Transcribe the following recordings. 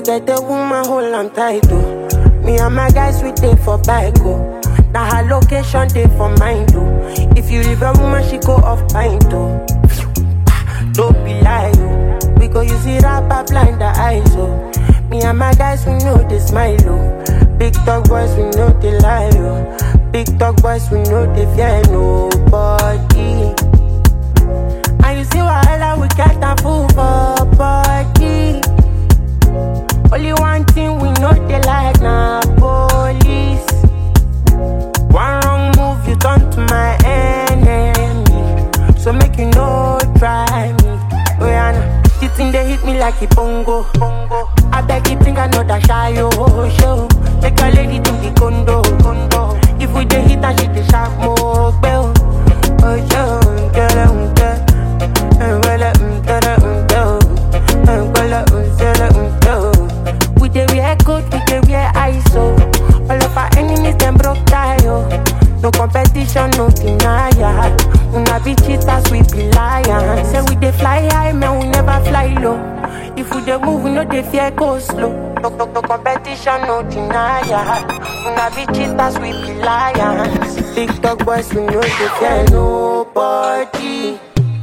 get a woman, hold am tight, oh. Me and my guys, we dey for bike, oh. Now her location, dey for mine, oh. If you leave a woman, she go off pint, oh. Don't be lie, oh. We go use it up, blind the eyes, oh. Me and my guys, we know they smile, oh. Big dog boys, we know they lie, oh. Big dog boys, we know they fear nobody. And you see wahala, we get a fool for body. Only one thing we know they like na police. One wrong move, you turn to my enemy. So make you no try me. Oh yeah, nah. the thing they hit me like a bongo. bongo. I beg you bring another shy oh show. Take your lady to the condo. condo. If we dey hit and she dey sharp more bell. Oh show, get it, get it. Well, um, get it, um, go. Um, well, um, get it, um, go. We dey wear coat, we dey wear ISO. All of our enemies them broke tie oh. No competition, no denial. Una be cheaters, we be lions. Say we dey fly high, man, we never fly low. If we dey move, we no dey fear go slow. No, no, no competition, no denial. Una be cheaters, we be lions. Big dog boys, we no dey fear nobody.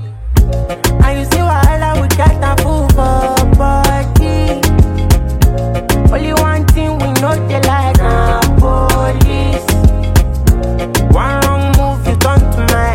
And you see wahala, we get a fool for body. Only one thing we know they like na police. One wrong move, you turn to my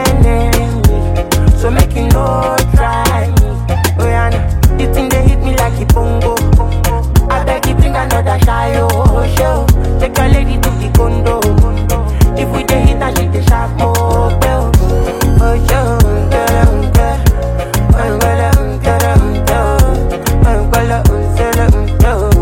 enemy. So make you no try me. Oh yeah, nah. the thing they hit me like a bongo. I beg you bring another shy oh show. Take your lady to the condo. If we dey hit and she dey sharp more bell. Oh show, get em, get. Oh well, um, get em, go. Oh well, um, get em, go.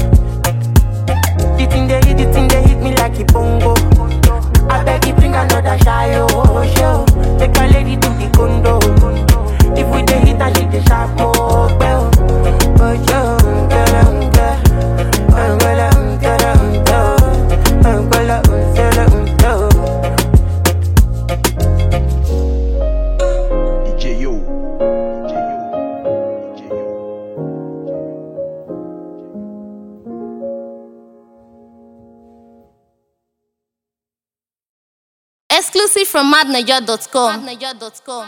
The thing they hit, the thing they hit me like a bongo. I beg you bring another shy oh show. Take your lady to the condo. If we dey hit and she dey sharp more bell. Oh show, get em, get. Oh well, um, get em, go. Oh well, um, get em, go. DJ Yo. DJ Yo. DJ Yo. Exclusive from madniger.com.